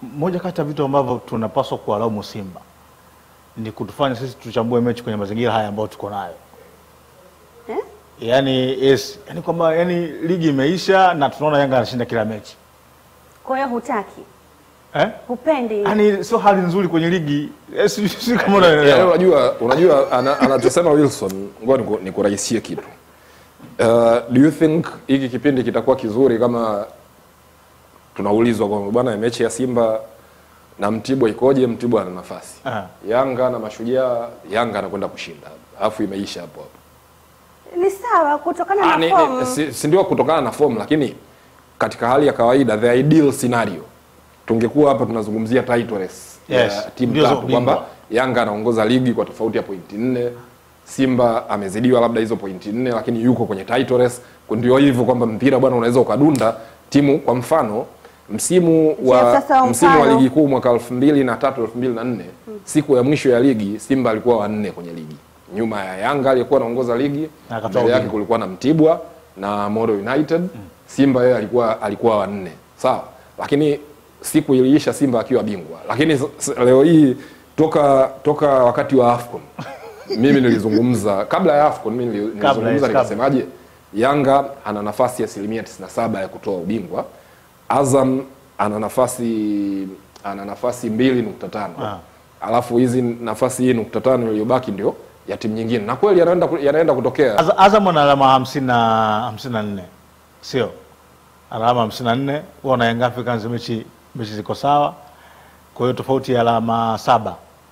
moja kati ya vitu ambavyo tunapaswa kuwalaumu Simba ni kutufanya sisi tuchambue mechi kwenye mazingira haya ambayo tuko nayo Eh? yani, yes, yani kwamba yani ligi imeisha na tunaona Yanga anashinda kila mechi Kwa hiyo hutaki, eh? hupendi Yani sio hali nzuri kwenye ligi eh, sijui sijui kama Yaani unaelewa. unajua unajua ana- anachosema Wilson, ngoja niku- nikurahisie kitu. Uh, do you think hiki kipindi kitakuwa kizuri kama tunaulizwa kwamba bwana mechi ya Simba na Mtibwa ikoje? Mtibwa ana nafasi, Ah. Yanga na Mashujaa, Yanga anakwenda kushinda, alafu imeisha hapo hapo. ni sawa kutokana Ah, na ni- form. ni- si, si ndio kutokana na form, lakini katika hali ya kawaida the ideal scenario tungekuwa hapa tunazungumzia title race Yes, ya timu mbio za tatu ubingwa. kwamba Yanga anaongoza ligi kwa tofauti ya pointi nne, Simba amezidiwa labda hizo pointi nne, lakini yuko kwenye title race. Ndio hivyo kwamba mpira bwana unaweza ukadunda timu. Kwa mfano msimu Je, wa sasa msimu wa mfano- ligi kuu mwaka elfu mbili na tatu elfu mbili na nne siku ya mwisho ya ligi Simba alikuwa wanne kwenye ligi nyuma ya Yanga aliyekuwa anaongoza ligi Na akatoa mbele yake ubingwa. kulikuwa na Mtibwa na Moro United. Simba yeye alikuwa alikuwa wanne, sawa, lakini siku iliisha Simba akiwa bingwa. Lakini s- s- leo hii toka toka wakati wa AFCON mimi nilizungumza kabla ya AFCON mimi nili- Kabla, yes, nilizungumza kabla. nikasemaje, Yanga ana nafasi ya asilimia 97 ya kutoa ubingwa, Azam ana nafasi ana nafasi mbili nukta tano Ah. alafu hizi nafasi hii nukta tano iliyobaki ndio ya timu nyingine, na kweli yanaenda ku- yanaenda kutokea Az- Azam ana alama hamsini na hamsini na nne sio alama hamsini na nne huwa na Young Africans mechi mechi ziko sawa, kwa hiyo tofauti ya alama saba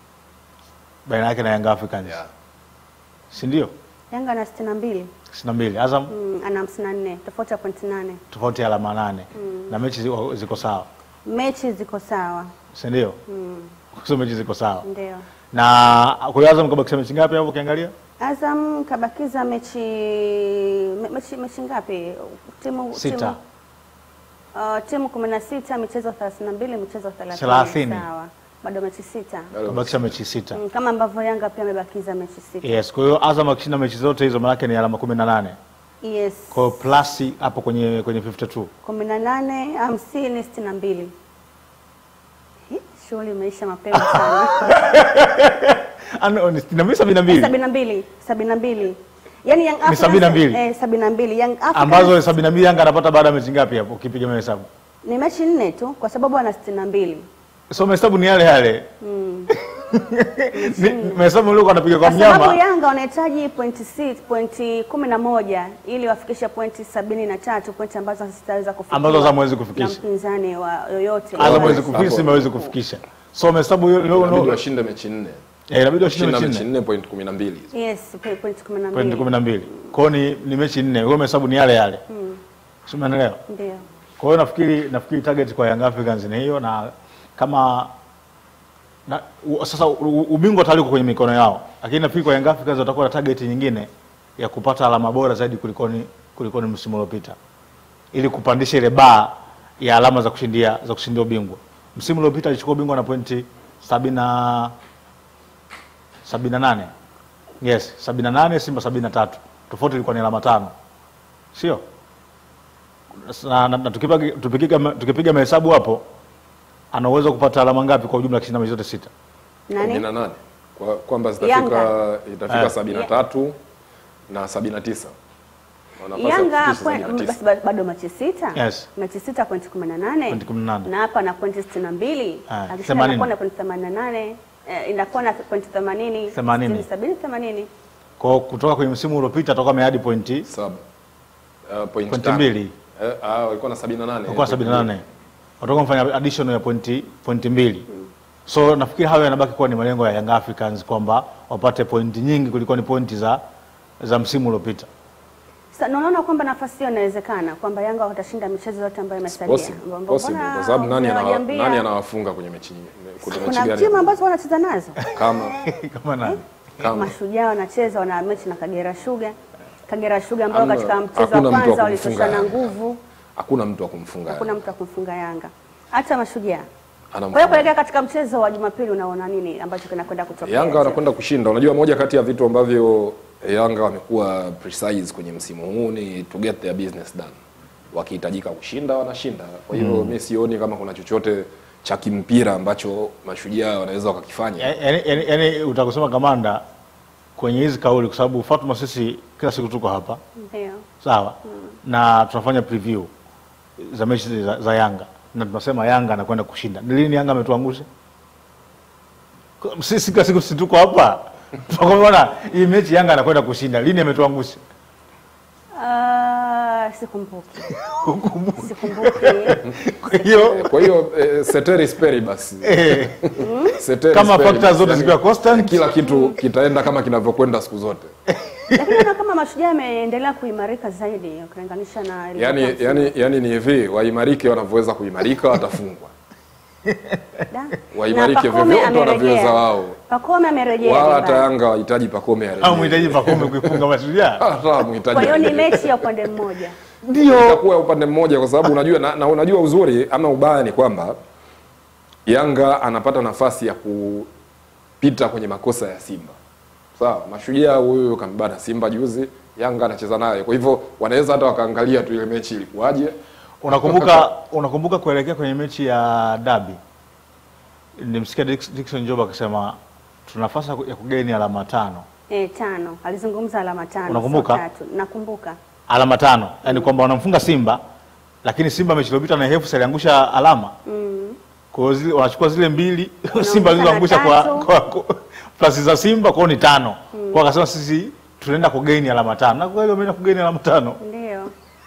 baina yake na Young Africans Yeah. si ndio? Yanga ana sitini na mbili sitini na mbili Azam mm, ana hamsini na nne tofauti ya pointi nane tofauti ya alama nane na mechi ziko, ziko sawa mechi ziko sawa si ndio? Hizo mechi ziko sawa ndio na kwa hiyo Azam kabakisha mechi ngapi hapo ukiangalia? Azam kabakiza mechi me- mechi, mechi ngapi timu Sita. timu, uh, timu kumi na sita michezo thelathini na mbili michezo thelathini Thelathini. sawa bado mechi sita Kabakisha mechi sita mm, kama ambavyo Yanga pia amebakiza mechi sita yes. Kwa hiyo Azam akishinda mechi zote hizo maanake ni alama kumi na nane yes kwa hiyo plus hapo kwenye kwenye 52 kumi na nane hamsini sitini na mbili Hi, shughuli imeisha mapema sana Ano, ni sitini na mbili sabini na mbili sabini na mbili sabini na mbili yani Young Africans- sabini na mbili? eh, sabini na mbili Young Africans ambazo sabini na mbili Yanga anapata baada ya mechi ngapi hapo ukipiga mahesabu? ni mechi nne tu kwa sababu ana sitini na mbili So mahesabu ni yale yale Ni- mahesabu uliokuwa anapiga kwa kwa sababu mnyama Yanga wanahitaji pointi sita, pointi kumi na moja ili wafikishe pointi sabini na tatu pointi ambazo zitaweza kufikiwa Ambazo Azam hawezi na kufikisha. mpinzani wa yoyote Azam Wala- hawezi kufikisha, Simba hawezi kufikisha. So mahesabu hiyo leo inabidi no, washinde mechi nne eh, inabidi washinde shinda mechi mechi nne nne point kumi na mbili hizo. yes po- pointi kumi na pointi mbili kumi na mbili kwao ni, ni mechi nne, hiyo mahesabu ni yale yale, si umeelewa? ndio Kwa hiyo nafikiri nafikiri target kwa Young Africans ni hiyo, na kama na, u, sasa u- ubingwa tayari uko kwenye mikono yao, lakini nafikiri kwa Young Africans watakuwa na target nyingine ya kupata alama bora zaidi kulikoni kulikoni msimu uliopita, ili kupandisha ile baa ya alama za kushindia za kushindia ubingwa. Msimu uliopita alichukua ubingwa na pointi sabini na sabini na nane yes, sabini na nane Simba sabini na tatu tofauti ilikuwa ni alama tano, sio? na, na, na tukipiga, tukipiga, tukipiga mahesabu hapo ana uwezo wa kupata alama ngapi kwa ujumla akishinda mechi zote sita? kumi nani na nane Kwa- kwamba zitafika Yanga. itafika Eh. sabini na tatu na sabini na tisa Wana nafasi ya Yanga kufikisha point- 79. basi ba- bado mechi sita Yes. mechi sita pointi kumi na nane Pointi kumi na nane. na hapa na pointi sitini na mbili Ah, akishinda themanini. inakuwa na pointi themanini na nane eh, inakuwa na pointi themanini Themanini. sitini, sabini themanini Kwa kutoka kwenye msimu uliopita atakuwa ameadi pointi Saba. Uh, point Pointi tano. mbili. Eh, ah, walikuwa na sabini na nane kwa 78 watakuwa mfanya addition ya pointi pointi mbili. So nafikiri hayo yanabaki kuwa ni malengo ya Young Africans kwamba wapate pointi nyingi kuliko ni pointi za za msimu uliopita. Sasa na unaona kwamba nafasi hiyo inawezekana kwamba Yanga watashinda michezo yote ambayo imesalia. Possible, Mbona- possible, mbona kwa sababu nani, anawa, hujaniambia? nani anawafunga kwenye mechi nyingi- kwenye mechi Kuna gani? timu ambazo wanacheza nazo kama Kama nani? kama Mashujaa wanacheza wana mechi na Kagera Sugar. Kagera Sugar ambao Hamna- katika mchezo hakuna wa mtu wa kwanza kumfunga walitoshana Yanga. nguvu, hakuna mtu wa kumfunga hakuna mtu akumfunga Yanga hata Mashujaa. Kwa hiyo Anamfunga. kuelekea katika mchezo wa Jumapili, unaona nini ambacho kinakwenda kutokea? Yanga wanakwenda kushinda. Unajua, moja kati ya vitu ambavyo Yanga wamekuwa precise kwenye msimu huu ni to get their business done. Wakihitajika kushinda wanashinda. Kwa hiyo mi sioni kama kuna chochote cha kimpira ambacho mashujaa wanaweza wakakifanya yaani yaani- yaani utakusema kamanda kwenye hizi kauli kwa sababu Fatuma sisi kila siku tuko hapa Ndio. sawa na tunafanya preview za mechi za, za Yanga na tunasema Yanga anakwenda kushinda. Ni lini Yanga ametuangusha? Kwa- Sisi kila siku sisi tuko hapa tunakwambia hii mechi Yanga anakwenda kushinda. Lini ametuangusha? Ah, sikumbuki. Sikumbuki. Kwa hiyo kwa hiyo eh, ceteris paribus eh, Ceteris kama paribus, factors zote yani zikiwa constant kila kitu kitaenda kama kinavyokwenda siku zote Lakini naona kama mashujaa yameendelea kuimarika zaidi ukilinganisha na yani, ilivyokuwa yani, yani ni hivi waimarike wanavyoweza kuimarika watafungwa Da. waimarike Na Pacome vyovyote amerejea. wanavyoweza wao Pacome amerejea wala hata nyumbani. Yanga wahitaji Pacome au arejee mhitaji Pacome kuifunga Mashujaa. hata Kwa mhitaji hiyo ni arejee. mechi ya upande mmoja. Ndio. itakuwa upande mmoja kwa sababu unajua na, na unajua uzuri ama ubaya ni kwamba Yanga anapata nafasi ya kupita kwenye makosa ya Simba. Sawa, mashujaa huyu kambana Simba juzi, Yanga anacheza naye. Kwa hivyo wanaweza hata wakaangalia tu ile mechi ilikuwaje. Unakumbuka unakumbuka kuelekea kwenye mechi ya dabi, nilimsikia Dix- Dickson Job akisema tuna nafasi ya ku- ya kugeni alama tano, Eh, tano. Alizungumza alama tano. Unakumbuka? sio tatu. Nakumbuka. alama tano, yaani kwamba wanamfunga Simba, lakini Simba mechi iliyopita na Hefu aliangusha alama Mm. kwa hiyo zile wanachukua zile mbili Wanaongeza Simba zilizoangusha na kwa, tatu. kwa, kwa plasi za Simba kwao ni tano kwa akasema sisi tunaenda kugeni alama tano na kweli wameenda kugeni alama tano. Ndio.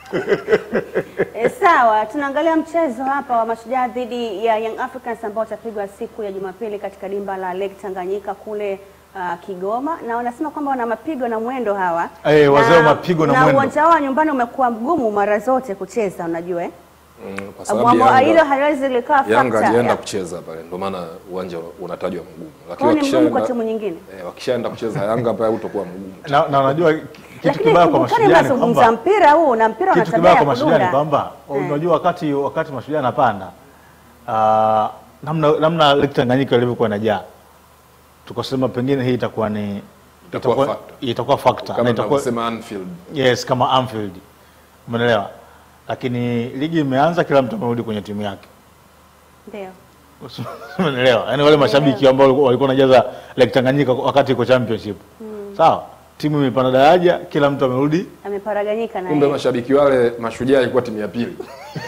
E, sawa, tunaangalia mchezo hapa wa Mashujaa dhidi ya Young Africans ambao utapigwa siku ya Jumapili katika dimba la Lake Tanganyika kule uh, Kigoma, na wanasema kwamba wana mapigo na mwendo hawa Eh, wazee wa mapigo na mwendo. uwanja wao wa nyumbani umekuwa mgumu mara zote kucheza, unajua eh? Mm, kwa sababu Mwamba- hilo Yanga, haliwezi likawa Yanga factor alienda ya- kucheza pale, ndio maana uwanja unatajwa mgumu. Kwa hiyo ni mgumu kwa wakishaenda timu nyingine. eh, wakishaenda kucheza Yanga pale utakuwa mgumu. Na, na unajua ki- kitu Lakini kibaya kwa kumbukani Mashujaa ni mnazungumza kwamba mpira huu na mpira una kitu tabia kibaya ya kwa Mashujaa ni kudunda. kwamba Eh. unajua wakati wakati Mashujaa anapanda uh, namna namna Lake Tanganyika ilivyokuwa inajaa tukasema pengine hii itakuwa ni Itakuwa itakuwa factor. itakuwa factor Kama na itakuwa tunavyosema Anfield. yes kama Anfield umeelewa lakini ligi imeanza kila mtu amerudi kwenye timu yake Ndio. umeelewa yaani wale mashabiki ambao walikuwa- walikuwa wanajaza Lake Tanganyika wakati iko championship sawa timu imepanda daraja kila mtu amerudi Ameparaganyika na Kumbe yeye. mashabiki wale mashujaa ilikuwa timu ya pili.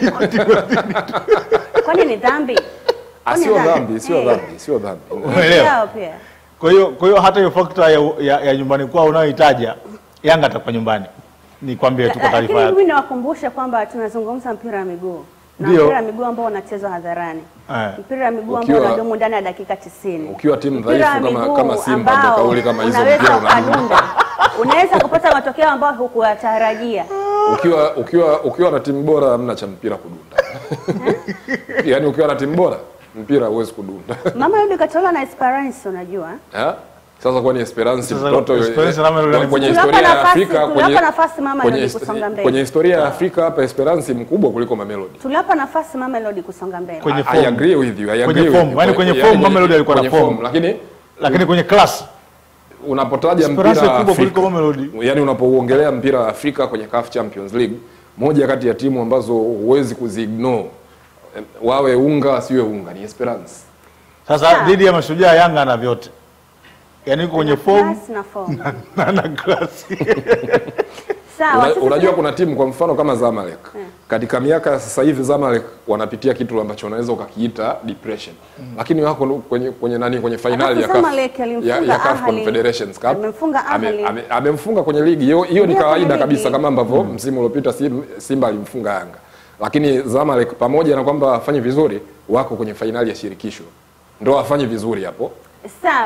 Kwani ni dhambi? Ah, Kwani Sio dhambi? dhambi, sio Eh. dhambi, sio dhambi. Umeelewa? Yao pia. Kwa hiyo kwa hiyo hata hiyo factor ya, ya, ya nyumbani kwao unayoitaja Yanga atakuwa nyumbani. Nikwambie tu kwa Lakini taarifa yako. mimi nawakumbusha kwamba tunazungumza mpira wa miguu na Ndio. mpira wa miguu ambao unachezwa hadharani, Eh. mpira wa miguu ambao Ukiwa- unadumu ndani ya dakika 90. Ukiwa timu Mpira wa dhaifu kama miguu kama Simba ndio ambao kauli kama hizo unaweza mpira unadumu. ukadunda, unaweza kupata matokeo ambayo hukuyatarajia. Ukiwa ukiwa ukiwa na timu bora hamna cha mpira kudunda. Yaani ukiwa na timu bora mpira huwezi kudunda. Mama yule katola na Esperance, unajua Eh? Sasa kwani Esperance Sasa mtoto Esperance na Mamelodi kwenye Tuliwapa historia ya nafasi- Afrika tuliwapa kwenye nafasi Mama kwenye, Melodi hist- kusonga mbele. kwenye historia ya Afrika hapa Esperance mkubwa kuliko Mamelodi. tuliwapa nafasi Mamelodi kusonga mbele. Kwenye I form. agree with you. I agree Kwenye with form. you. Yaani kwenye Yaani form Mamelodi alikuwa na kwenye form. Lakini Lakini kwenye class unapotaja Esperance mpira wa kubwa kuliko Afrika, Mamelodi. yani unapouongelea mpira wa Afrika kwenye CAF Champions League, moja kati ya timu ambazo huwezi kuziignore eh, wawe unga wasiwe unga ni Esperance. Sasa Sawa. dhidi ya mashujaa Yanga na vyote. Yaani yuko kwenye Na form class na form. na na class. Sawa, Una, sasa unajua tuna- kuna timu kwa mfano kama Zamalek katika miaka ya sasa hivi Zamalek wanapitia kitu ambacho unaweza ukakiita depression, lakini wako nu- kwenye kwenye nani kwenye finali ya Alafu CAF Zamalek alimfunga ya, ya CAF Ahly. Confederations Cup Amemfunga Ame- Ahly. ame- amemfunga kwenye ligi hiyo, hiyo ni Ndio, kawaida kwenye kabisa ligi. kama ambavyo msimu uliopita Sim- Simba alimfunga Yanga, lakini Zamalek pamoja na kwamba wafanye vizuri, wako kwenye fainali ya shirikisho, ndo wafanye vizuri hapo sawa